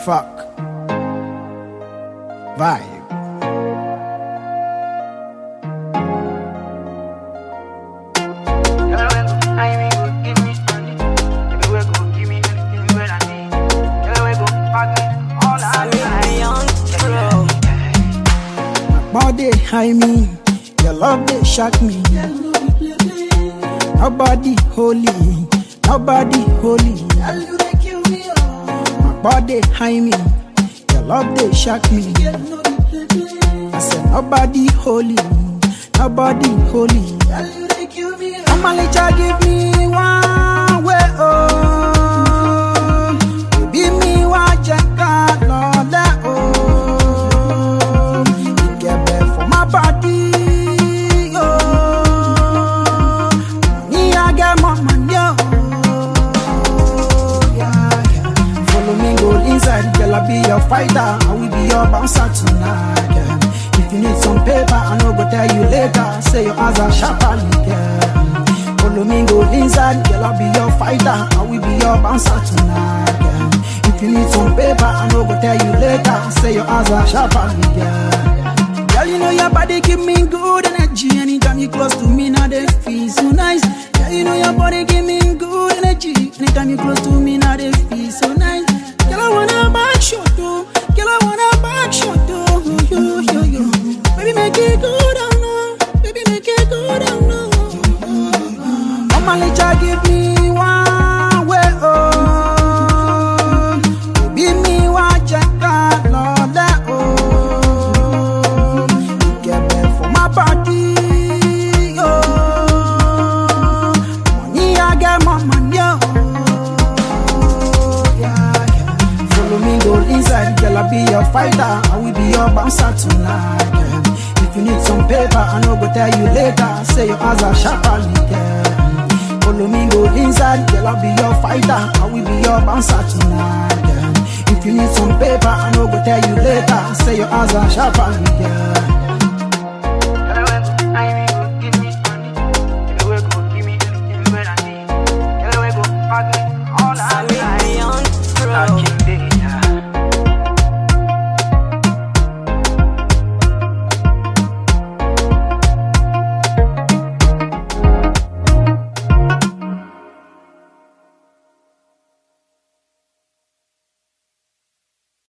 Fuck. Vibe. Body, I mean, your love they shock me. Nobody holy, nobody holy. My body, I mean, your love they shock me. I said nobody holy, nobody holy. Mama Licha give me one way oh, baby me wa jeka lole oh, ikebe for my body oh, money I get more money oh, yeah, yeah. Follow me go inside, girl I be your fighter, I will be your bouncer tonight. Yeah. If you need some paper, I no go tell you later. Say your eyes are sharply, girl. Follow me go inside, girl I be your fighter, I will be your bouncer tonight. Yeah. If you need some paper, I no go tell you later. Say your eyes are sharply, girl. Girl, you know your body give me good energy. Anytime you close to me, now they feel so nice. Girl, you know your body give me good energy. Anytime you close to me, now they feel so nice. Girl, I wanna back shot too. Girl, I wanna back shot too. Yo, yo, yo. Baby, make it good, I know. Baby, make it good, I know. Mama Licha give me one way, oh. Baby, me wa jeka lole, oh. Ikebe for my body, oh. Money I get more money, oh. Yeah, yeah. Follow me go inside, girl I be your fighter, I will be your bouncer tonight. Yeah. If you need some paper, I no go tell you later. Say your eyes are sharply, girl. Follow me go inside, girl I be your fighter, I will be your bouncer tonight. Girl. If you need some paper, I no go tell you later. Say your eyes are sharply, girl.